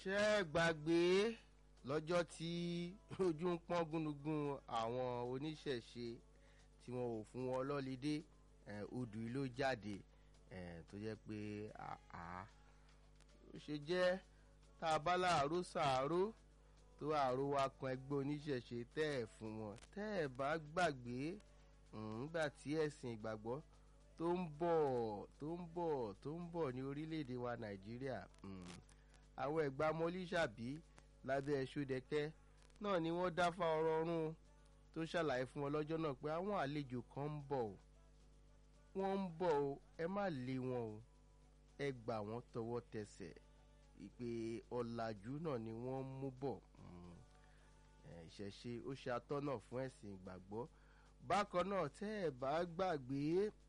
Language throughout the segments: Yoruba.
ṣé ẹ gbàgbé lọ́jọ́ tí ojú ń pọ́n gúnugún àwọn oníṣẹ̀ṣe tí wọn ò fún wọn lọ́lídé odù yìí ló jáde eh, tó jẹ́ pé àá ó ṣe jẹ́ tá a bá láàárọ̀ sàárò tó àárò wa kan ẹgbẹ́ oníṣẹ̀ṣe tẹ́ ẹ̀ fún wọn tẹ́ ẹ̀ bá gbàgbé nígbà tí ẹ̀sìn ìgbàgbọ́ tó ń bọ̀ tó ń bọ̀ tó ń bọ̀ ní orílẹ̀-èdè wa nàìjíríà àwọn ẹ̀gbá mọ́lísàbí lábẹ́ ẹ̀ṣọ́dẹ̀kẹ́ náà ni wọ́n dá fá ọ̀rọ̀ ọ̀run tó ṣàlàyé fún wọn lọ́jọ́ náà pé àwọn àlejò kan ń bọ̀ o wọ́n ń bọ̀ o ẹ má lé wọn o ẹ gbà wọ́n tọwọ́ tẹsẹ̀ ìpè ọ̀làjú náà ni wọ́n ń mú bọ̀ ìṣẹ̀ṣe ó ṣe atọ́nà fún ẹ̀sìn ìgbàgbọ́ bákan náà tẹ́ ẹ̀ bá gbàgbé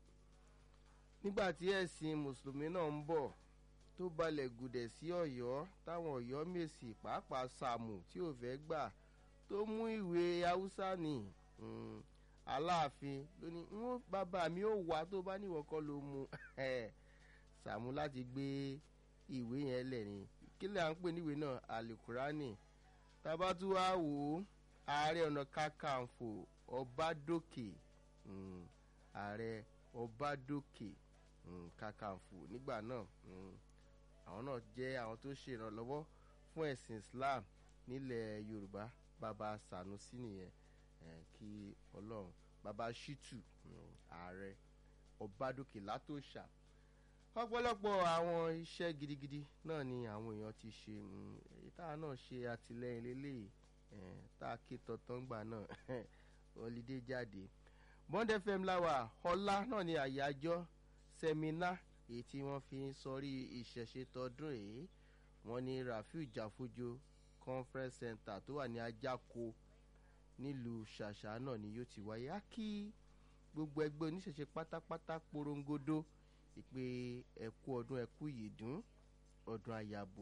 nígbà tí ẹ̀sìn mùsùlùmí náà ń bọ̀ tó balẹ̀ gùdẹ̀ sí ọ̀yọ́ táwọn ọ̀yọ́ mèsì pàápàá sàmù tí ò fẹ́ gbà tó mú ìwé haúsá nì aláàfin lóní wọn bàbá mi ò wá tó bá níwọ̀n kọ́ ló mu sàmù láti gbé ìwé yẹn lẹ̀ ni kílẹ̀ à ń pè níwèé náà alukurani tabatu wa wò ó ààrẹ ọ̀nà kakanfò ọbádòkè ààrẹ ọbádòkè kakanfò nígbà náà àwọn náà jẹ́ àwọn tó ṣe ìrànlọ́wọ́ fún ẹ̀sìn islam nílẹ̀ yorùbá bàbá sanusi nìyẹn kí ọlọ́run bàbá shitu ààrẹ ọbádòkè látòṣà ọ̀pọ̀lọpọ̀ àwọn iṣẹ́ gidigidi náà ni àwọn èèyàn ti ṣe èyí tá a náà ṣe àtìlẹyìn lélẹ́yìí tá a ké tọ̀tàn gbà náà holiday jáde bond fm láwà ọlá náà ni àyájọ́ sẹ́mínà èyí tí wọ́n fi ń sọrí ìṣẹ̀ṣe tọdún èyí wọ́n ní rafiu jafojo conference center tó wà ní ajáko nílùú ṣàṣà náà ni yóò ti wáyé á kí gbogbo ẹgbẹ́ oníṣẹ̀ṣe pátápátá porongodo ìpè ẹ̀kú ọdún ẹ̀kú yìdún ọdún àyàbò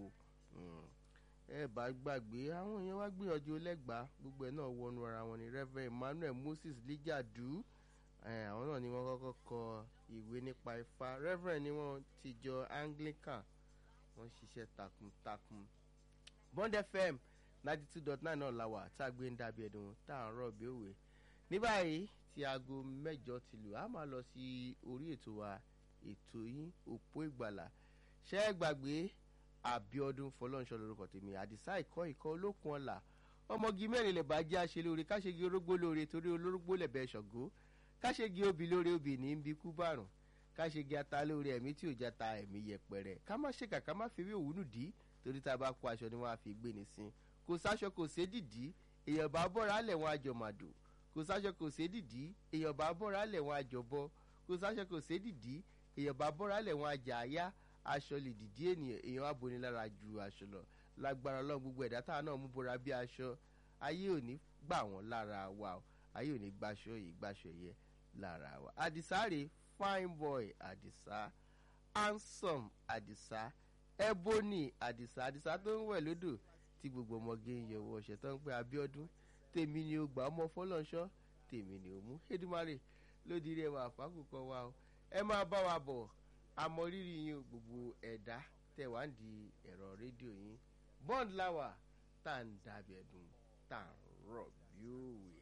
ẹ bá gbàgbé àwọn èèyàn wá gbìyànjú lẹ́gbàá gbogbo ẹ̀ náà wọnú ara wọn ni reverend emmanuel moses lijadu àwọn náà ni wọ́n kọ́kọ́ kọ ìwé nípa ifá reverend ni wọ́n ti jọ anglican wọ́n ṣiṣẹ́ takuntakun bond fm ninety two dot nine náà la wà tá a gbé ń dàbí ẹ̀dùn tá à ń rọ̀ bí òwe ní báyìí tí aago mẹ́jọ ti lù á máa lọ sí orí ètò wa ètò yín òpó ìgbàlà ṣẹ́ ẹ gbàgbé àbíọdún fọlọ́nṣọ́ lórúkọ tèmi àdìsá ìkọ́ ìkọ́ olókun ọ̀la ọmọge mẹ́rin lè bá jẹ́ àṣẹ lóore káṣegi orógbó lóore torí olórógbó lẹ̀bẹ̀ ṣọ̀gó káṣegi obì lóore obì ní bí kú bàrùn káṣegi ata lóore ẹ̀mí tí ò já ta ẹ̀mí yẹpẹrẹ ká má ṣèkà ká má fi ewé òwúnù dí torí tá a bá kó aṣọ ni wọ́n á fi gbé ní sin kò sáṣọ kò sé dìdí èèyàn bá bọ́ra lẹ̀ wọ́n àjọ màdò kò sáṣọ kò sé dìdí èèyàn bá bọ́ra lẹ̀ wọ́n àjọ bọ́ kò sáṣọ kò sé dìdí èèyàn bá bọ́ra lẹ̀ wọ́n àjà àyá aṣọ lè dìdí ènìyàn èèyàn aboni lára ju aṣọ lọ lágbára ọlọ́run gbogbo ẹ̀dá táwọn náà mú bora bí aṣọ ayé ò ní gbà wọ́n lára wa o ayé ò ní gbaṣọ yìí gbaṣọ yẹ lára wa àdìsá rè fine boy àdìsá handsome àdìsá ebony àdìsá àdìsá tó ń wẹ̀ lódò tí gbogbo ọmọge ń yẹ wọ ọ̀sẹ̀ tó ń pẹ́ abiodun tèmi ni ó gbà ọmọ fọlọ́nṣọ́ tèmi ni ó mú edumare lódì rí ẹwà àfákùkọ wa o ẹ máa bá wa bọ̀ àmọrírì yín gbogbo ẹ̀dá tẹ̀ wá ń di ẹ̀rọ rédíò yín bond láwà tá à ń dàbí ẹ̀dùn tá à ń rọ̀ bí òwe.